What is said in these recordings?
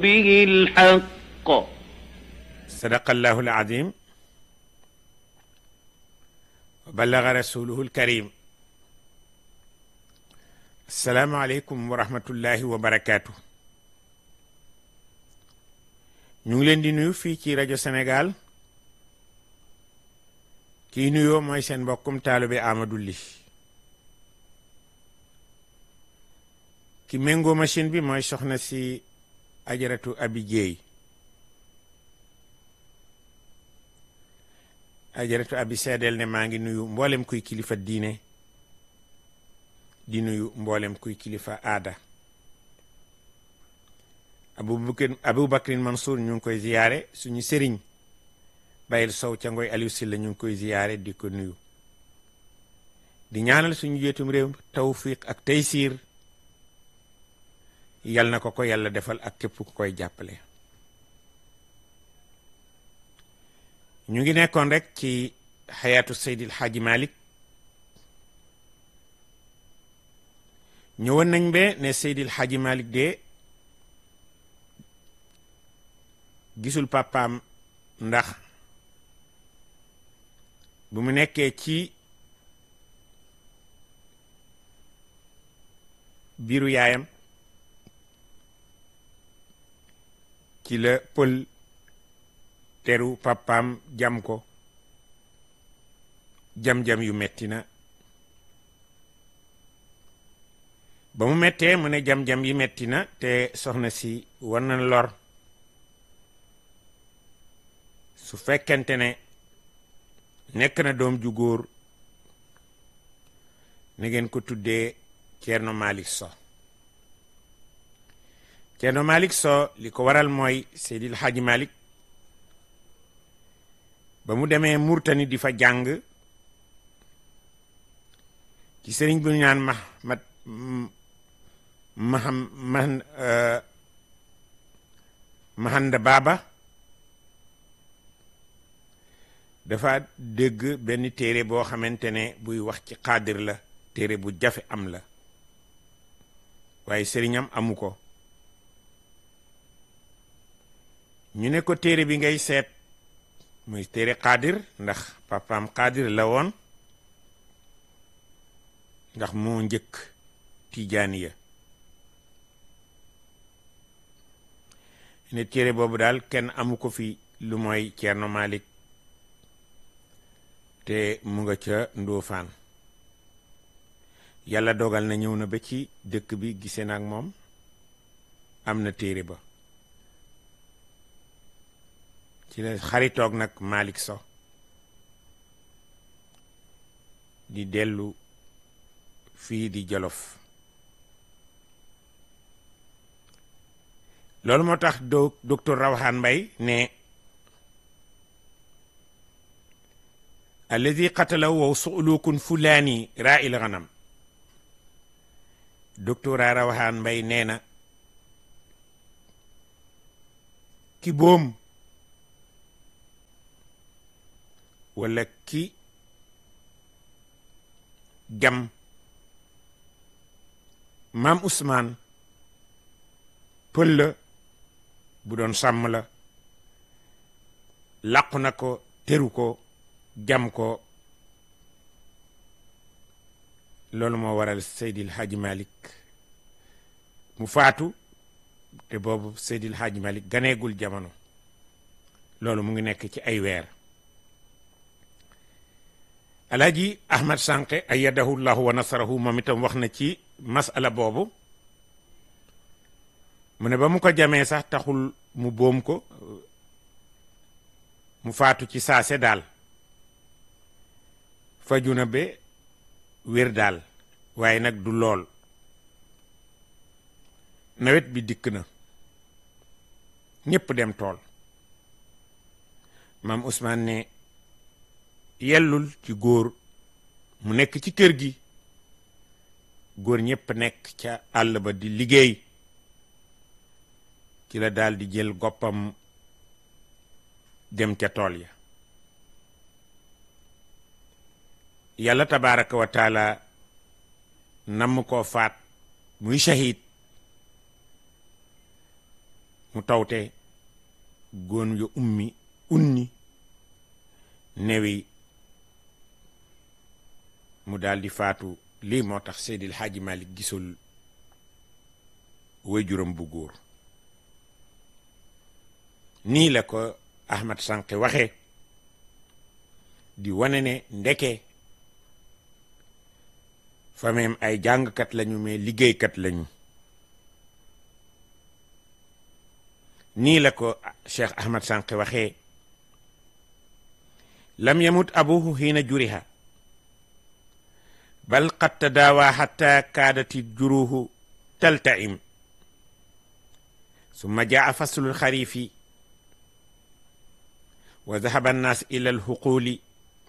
به الحق sadaqallahu alazim wa ballaga rasuluhu alkarim assalaamu aleykum wa rahmatullahi wa barakaatu ñu ngi leen di nuyu fii ci rajo Sénégal kii nuyoo mooy seen mbokkum taalibe Amadou Ly ki méngoo machine bi mooy soxna si ajaratu abi jéey ajaratu abi seedeel ne maa ngi nuyu mboolem kuy kilifa diine di nuyu mboolem kuy kilifa aada abubakar abubakrin mansour ñu ngi koy ziyaare suñu sëriñ bayil sow ca ngoy aliou silla ñu ngi koy ziyaare di ko nuyu di ñaanal suñu jeetum réew tawfiq ak taysiir yal na ko ko yàlla defal ak képp ku koy jàppale ñu ngi nekkoon rek ci xayaatu seydil xaaji malik ñëwoon nañ be ne seydil xaaji malik de gisul papaam ndax bu mu nekkee ci biiru yaayam ci la pël teru papaam jam ko jam-jam yu metti na ba mu mettee mu ne jam-jam yi metti na te soxna si war na lor su fekkente ne nekk na doom ju góor na ngeen ko tuddee Ceerno Malick So Ceerno Malick So li ko waral mooy Seydil Hadji Malick ba mu demee Murtani di fa jàng ci sëriñ bu ñu naan ma ma maham man mahanda baaba dafa dégg benn téere boo xamante ne buy wax ci xaadir la téere bu jafe am la waaye sëriñam amu ko ñu ne ko téere bi ngay seet muy téere xaadir ndax papaam xaadir la woon ndax moo njëkk tijaaniya ne téere boobu daal kenn amu ko fi lu mooy Ceerno Malik te mu nga ca Ndóofaan yàlla dogal na ñëw na ba ci dëkk bi gisee na ak moom am na téere ba ci la xaritoog nag Malick So di dellu fii di Jolof loolu moo tax do docteur Rawhan Mbay ne alladi qatalahu wow suulukun fulaani raa il ganam docteur Rawhan Mbay nee na ki boom wala ki jam maam Ousmane pël la bu doon sàmm la làqu na ko teru ko jam ko loolu moo waral Seydil Hadji Malick mu faatu te boobu Seydil Hadji Malick ganeegul jamono loolu mu ngi nekk ci ay weer alaaji ahmad sànqe ayadahu llahu wa nasarahu moom itam wax na ci masala boobu mu ne ba mu ko jamee sax taxul mu boom ko mu faatu ci saase daal faju na ba wér daal waaye nag du lool nawet bi dikk na ñépp dem tool maam Ousmane ne yellul ci góor mu nekk ci kër gi góor ñépp nekk ca àll ba di liggéey ci la daal di jël goppam dem ca tool ya yàlla tabaraka wa taala namm koo faat muy shahid mu tawte góon yo ummi unni newi mu daldi faatu lii moo tax Seydil Hadji Malick gisul waajuram bu góor nii la ko Ahmad Sànqe waxe di wane ne ndeke fameem ay jàngkat lañu mais liggéeykat lañu nii la ko Cheikh Ahmad Sànqe waxee lam yamut abuhu xiina juriha bal qad tadaawa xatta kaadati juruhu taltaim summa jaa faslu lxarifi wa dahaba annaas ila alxuquli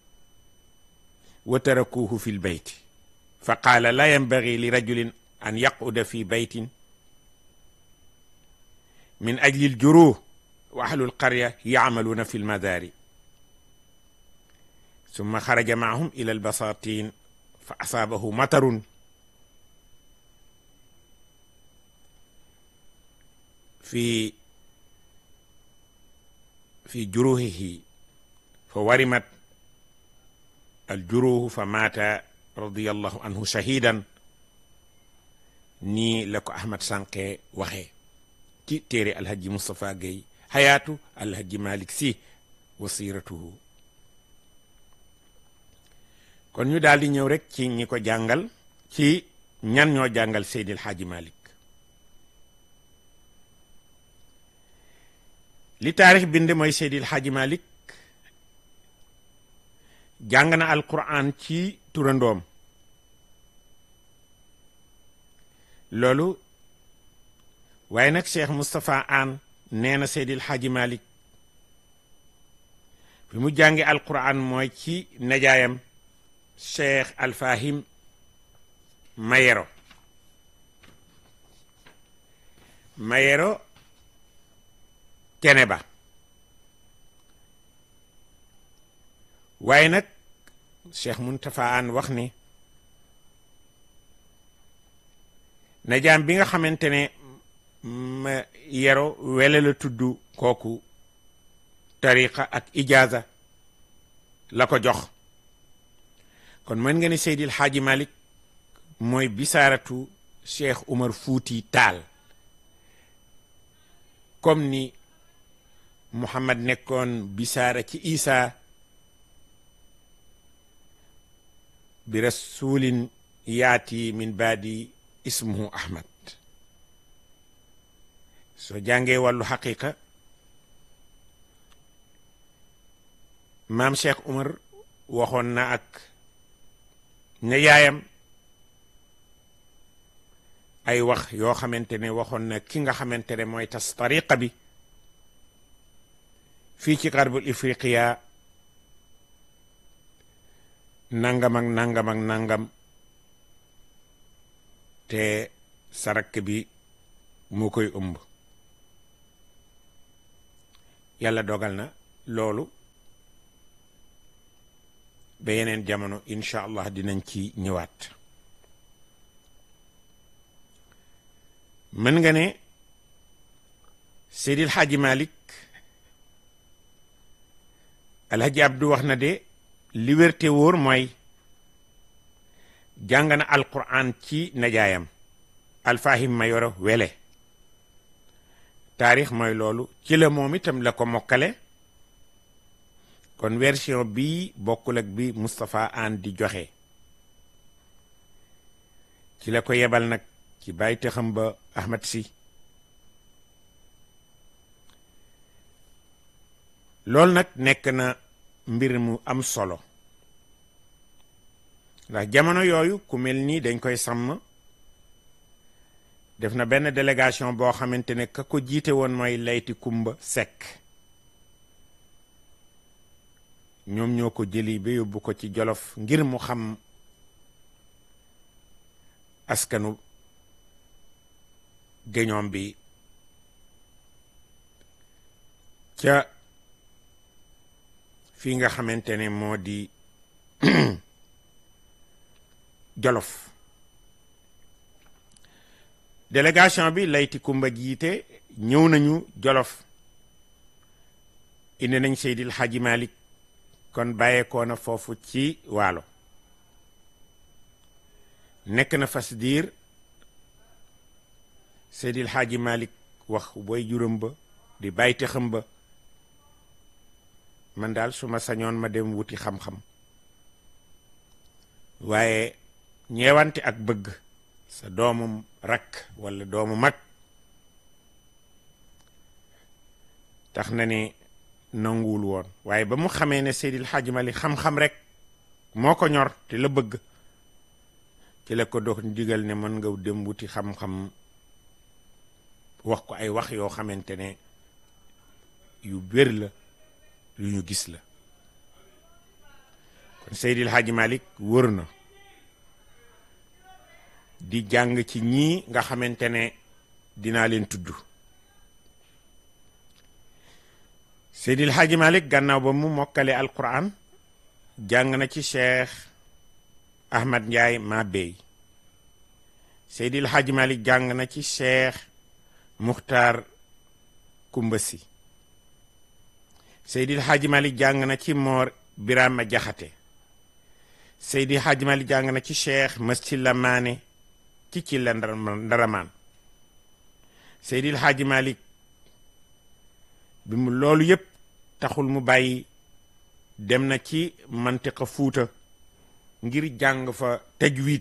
wa tarakuuhu fi lbeyti fa qaala la yanbagi li rajulin an yaquda fi beytin min ajli aljuruh wa ahlu alqarya yacmaluuna fi lmadaari summa xaraja maahum ila albasatin fa asaabahu matarun fi fi juruhihi fa warimat aljuruhu fa maata radiallahu anhu shahidan nii la ko Ahmad Sànqe waxee ci téere alhaji Moustapha Gueye xayaatu alhaji Malick Sy wa siiratuhu kon ñu daal di ñëw rek ci ñi ko jàngal ci ñan ñoo jàngal Seydil Hadji Malick li taarix bind mooy Seydil Hadji Malick jàng na alquran ci turandoom loolu waaye nag Cheikh Moustapha Anne nee na Seydil Hadji Malick fi mu jàngi alquran mooy ci najaayam Cheikh Alfahim Mayero Mayero Ceneba waaye nag Cheikh Muntafa An wax ne najaam bi nga xamante ne ma yero wele la tudd kooku tariqa ak ijaaza la ko jox kon mën nga ne Seydil Hadji Malick mooy bisaaratu Cheikh Umar Fuuti Taal comme ni Muhammad nekkoon bisaara ci Isa bi rasulin yaati min baadi ismuhu Ahmad soo jàngee wàllu xaqiqa maam Cheikh Umar waxoon na ak ne yaayam ay wax yoo xamante ne waxoon na ki nga xamante ne mooy tas tariqa bi fii ci xarbul ifriqiya nangam ak nangam ak nangam te sarak bi moo koy ëmb yàlla dogal na loolu ba yeneen jamono incha allah dinañ ci ñëwaat mën nga ne Seydil Hadji Malick Alhaji Abdou wax na de li wér te wóor mooy jàng na alquran ci najaayam alfahim mayoro wele taarix mooy loolu ci la moom itam la ko mokkale kon version bii bokkul ak bi Moustapha Anne di joxe ci la ko yebal nag ci bàyyi taxam ba Ahmad si loolu nag nekk na mbir mu am solo ndax jamono yooyu ku mel nii dañ koy sàmm def na benn délégation boo xamante ne ka ko jiite woon mooy layti kumba sekk ñoom ñoo ko jëli ba yóbbu ko ci jolof ngir mu xam askanu géñoom bi ca fii nga xamante ne moo di jolof délégation bi layti kumba jiite ñëw nañu jolof indi nañ Seydil Hadji Malick kon bàyyeekoo na foofu ci waalo nekk na fas diir Seydil Hadji Malick wax booy juróom ba di bàyyite xam ba man daal su ma sañoon ma dem wuti xam-xam waaye ñeewante ak bëgg sa doomu rakk walla doomu mag tax na ne nanguwul woon waaye ba mu xamee ne Seydil Hadji Malick xam-xam rek moo ko ñor te la bëgg ci la ko dox digal ne mën nga dem wuti xam-xam wax ko ay wax yoo xamante ne yu wér la yu ñu gis la kon Seydil Hadji Malick wër na di jàng ci ñii nga xamante ne dinaa leen tudd Seydil Hadji Malick gannaaw ba mu mokkale alquran jàng na ci cheikh Ahmad Ndiaye ma bey Seydil Hadji Malick jàng na ci cheikh Muxtaar Kumbasi Seydil Hadji Malick jàng na ci Moor Birama Jaxate Seydil Hadji Malick jàng na ci cheikh Mascilla Maane ci ci la ndaramaan Seydil Hadji Malick bi mu loolu yépp taxul mu bàyyi dem na ci mantiqa fuuta ngir jàng fa tajwid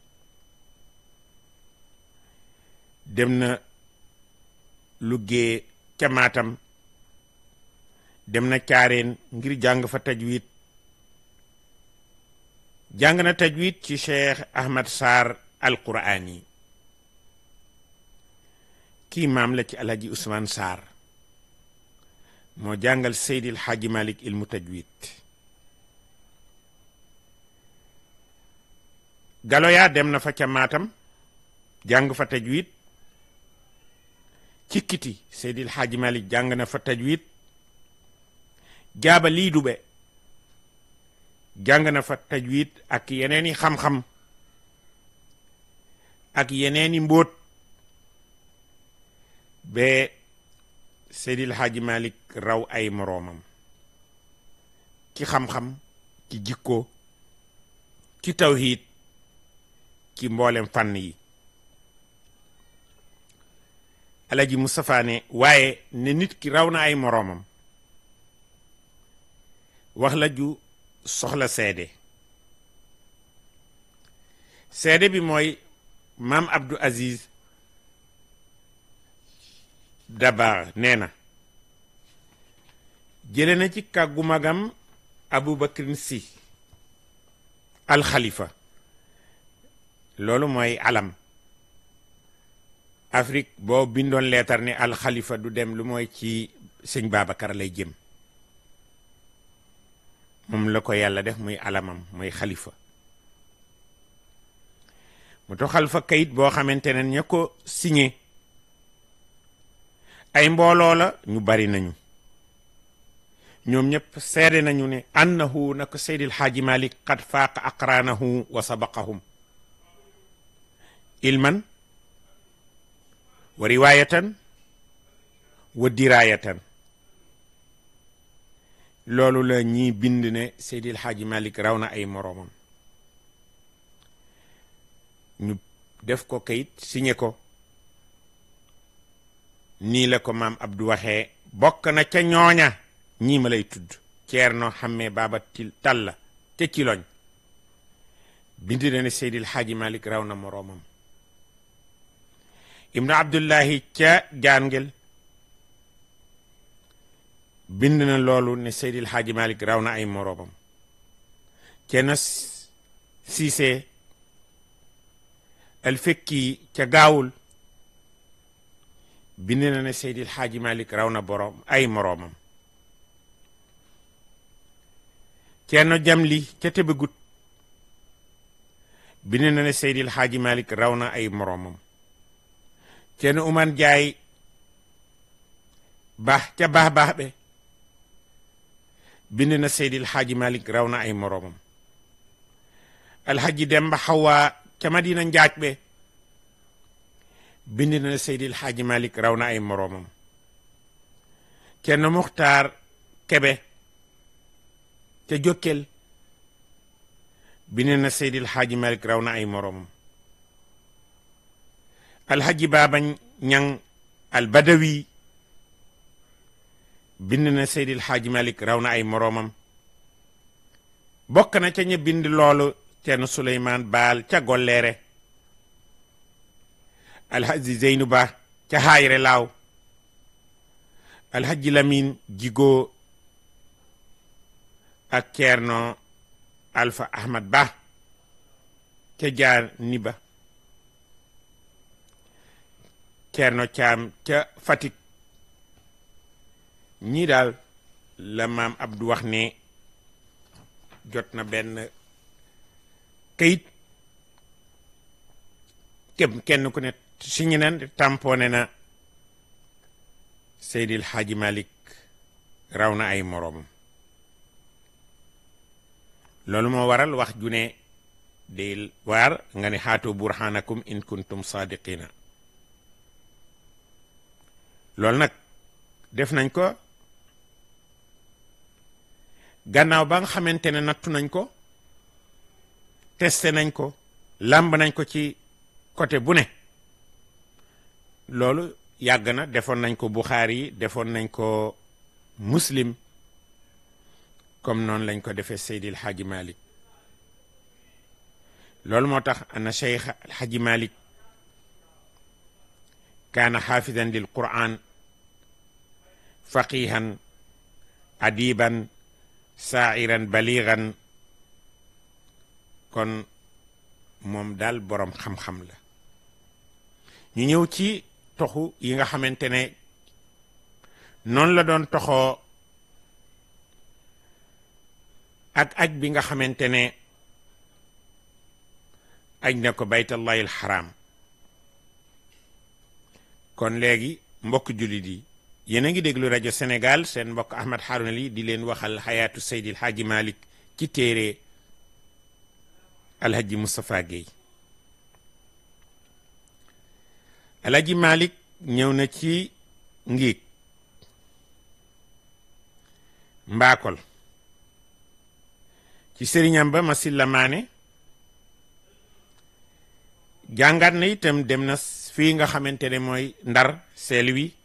dem na luggee ca Maatam dem na caareen ngir jàng fa tajwid jàng na tajwid ci Cheikh Ahmad Sarr alquraani kii maam la ci alhaji Ousmane Sarr moo jàngal Seydil Hadji Malick ilmu tajwid Galoya dem na fa ca Maatam jàng fa tajwid ci kiti Seydil Hadji Malick jàng na fa tajwid jaaba lii dube jàng na fa tajwid ak yeneeni xam-xam ak yeneeni mbóot ba Seydil Hadji Malick raw ay moroomam ci xam-xam ci jikko ci tawhiid ci mboolem fànn yi Alaji Moustapha ne waaye ne nit ki raw na ay moroomam wax la ju soxla seede seede bi mooy maam Abdou Aziz Dabar nee na jële na ci kàggu magam Aboubacrin Sy alxalifa loolu mooy alam Afrique boo bindoon leetar ne alxalifa du dem lu mooy ci sëñ Babacar lay jëm moom la ko yàlla def muy alamam muy xalifa mu toxal fa kayit boo xamante ne ña ko signé ay mbooloo la ñu bari nañu ñoom ñëpp seede nañu ne annahu na ko Seydil Hadji Malick qad faaqa aqraanahu wa sabaqahum ilman wa riwaayatan wa diraayatan loolu la ñii bind ne Seydil Hadji Malick raw na ay moroomam ñu def ko kayit signé ko nii la ko maam Abdou waxee bokk na ca ñooña ñii ma lay tudd Ceerno xammee baaba til talla ca ciloñ bind na ne Seydil Hadji Malick raw na moroomam Ibnu Abdullahi ca jaangel bind na loolu ne Seydil Hadji Malick raw na ay moroomam Ceerno Siise al fekki ca gaawul bind na ne Seydil Hadji Malick raw na boroom ay moroomam Ceerno Jamli ca Tëbëgut bind na ne Seydil Hadji Malick raw na ay moroomam Ceerno Uman Jaay baax ca baax baax be bind na Seydil Hadji Malick raw na ay moroomam Alhaji Demba Xawa ca Madina Njaaj be bind na Seydil Xaaji Malik raw na ay moroomam kenn Muxtaar Kebe ca Jokkel bind na Seydil Xaaji Malik raw na ay moroomam alhaji baaba ñang al badawi bind na Seydil Xaaji Malik raw na ay moroomam bokk na ca ña bind loolu Ceerno Suleymaan Baal ca Golleere alhaji Zeynu Ba ca Haayre Laaw alhaji Lamin Jigo ak Ceerno Alfa Ahmad Ba ca jaar ni ba Ceerno Caam ca Fatick ñii daal la maam Abdou wax ne jot na benn kayit képp kenn ku ne signé na tamponné na Seydil Hadji Malick raw na ay moroomam loolu moo waral wax ju ne day waar nga ne haatu burhanakum in kuntum sadiqina loolu nag def nañ ko gannaaw ba nga xamante ne nattu nañ ko testé nañ ko làmb nañ ko ci côté bu ne loolu yàgg na defoon nañ ko Buxaari yi defoon nañ ko Muslim comme noonu lañ ko defee Seydil Hadji Malick loolu moo tax ana Cheikh Hadji Malick kaana xaafidan lil Qur'an faqihan adiban saairan baligan kon moom daal boroom xam-xam la ñu ñëw ci toxu yi nga xamante ne noonu la doon toxoo ak aj bi nga xamante ne aj na ko baytallahi alxaram kon léegi mbokk jullit yi yéen a ngi déglu rajo Sénégal seen mbokk Ahmed Harouna Ly di leen waxal xayaatu Seydil Hadji Malick ci téere Alhaji Moustapha Guèye Alhaji Malick ñëw na ci ngiig mbaakol ci sëriñam ba Masilla Maane jàngat na itam dem na fii nga xamante ne mooy ndar seel wi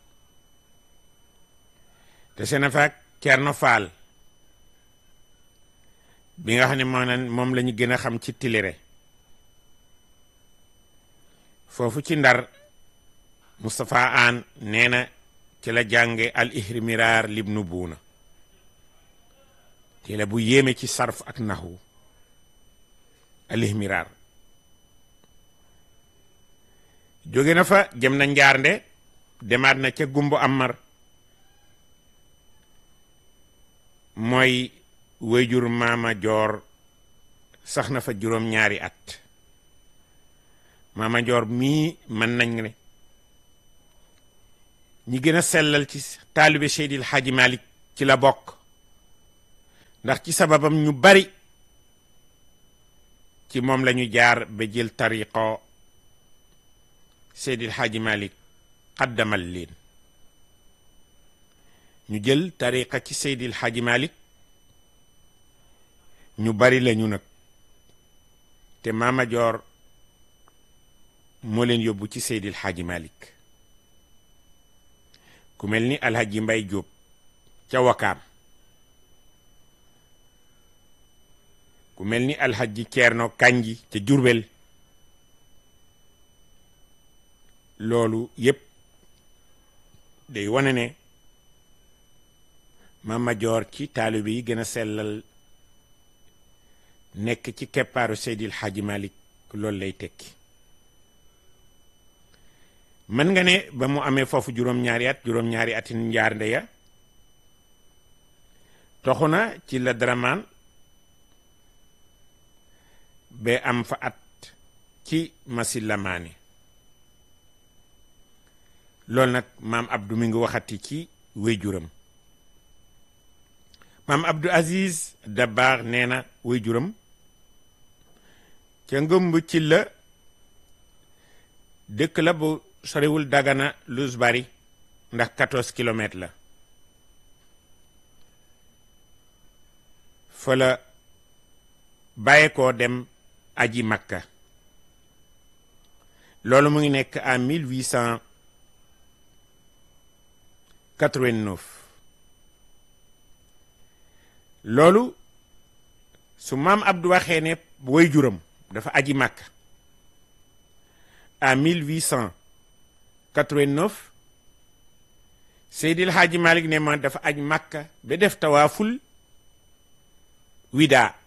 te seen faak Cerno Faal bi nga xam ne moo naan moom la ñu gën a xam ci tilire foofu ci ndar Moustapha Aan nee na ci la jànge al ihrimiraar libnu buuna ci la bu yéeme ci sarf ak naxwu al ihmiraar jóge na fa jëm na njaarnde demaat na ca gumbu amar mooy wéyjur maama joor sax na fa juróom-ñaari at maama joor mii mën nañ ne ñi gën a sellal ci taalibe Seydil Hadji Malick ci la bokk ndax ci sababam ñu bari ci moom la ñu jaar ba jël tariqo Seydil Hadji Malick xaddamal leen ñu jël tariqa ci Seydil Hadji Malick ñu bari lañu nag te Maama Joor moo leen yóbbu ci Seydil Hadji Malick ku mel ni Alhaji Mbay Jóob ca Wakaam ku mel ni Alhaji Ceerno Kanji ca Jurbel loolu yépp day wane ne Mama Joor ci taalibe yi gën a sellal nekk ci keppaaru Seydil Hadji Malick loolu lay tekki mën nga ne ba mu amee foofu juróom-ñaari at juróom-ñaari ati njaar ndeya toxu na ci la Dramane ba am fa at ci Masila Maane loolu nag maam Abdou mi ngi waxati ci wéyjuram maam Abdou Aziz Dabaax nee na wéyjuram ca ngëmb ci la dëkk la bu soriwul Dagana Luz Bari ndax 14 kilomètres la fa la bàyyi koo dem aji Makka loolu mu ngi nekk en 1889 loolu su maam Abdou waxee ne way juram dafa aji Makka en 1889 Seydil Hadji Malick ne ma dafa aj Makka ba def tawaaful wida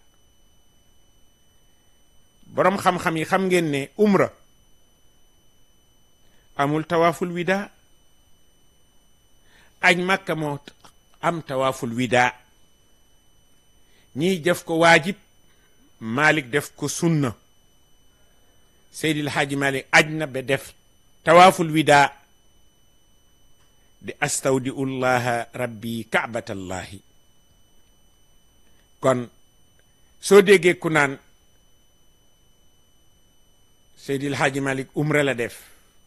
boroom xam-xam yi xam ngeen ne umra amul tawaaful wida aj Makka moo am tawaaful wida ñiy def ko waajib Malick def ko sunna Seydil Hadji Malick aj na ba def tawaaful wida di astawdiu llaha rabbi kaabatallahi kon soo déggee ku naan Seydil Hadji Malick umra la def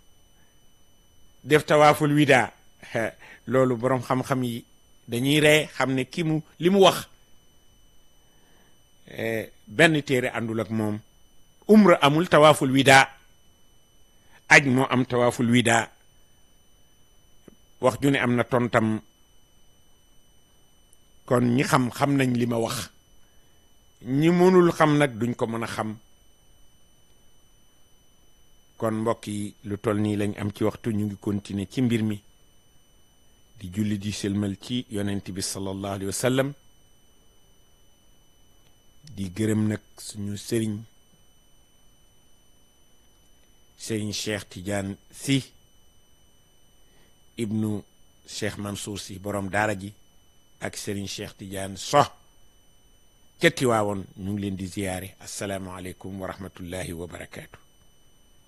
def tawaaful wida loolu boroom xam-xam yi dañuy ree xam ne ki mu li mu wax benn téere àndul ak moom umra amul tawaaful wida aj moo am tawaaful wida wax ju ne am na tontam kon ñi xam xam nañ li ma wax ñi mënul xam nag duñ ko mën a xam kon mbokk yi lu toll nii lañ am ci waxtu ñu ngi continuer ci mbir mi di julli di sëlmal ci yonent bi sallallahu alayhi wa sallam di gërëm nag suñu sëriñ sëriñ Cheikh Tidiane si ibnu Cheikh Mansour si borom daara ji ak sëriñ Cheikh Tidiane so ca Tiwaawoon ñu ngi leen di ziyaare asalaamualeykum wa rahmatullahi wa barakaatu.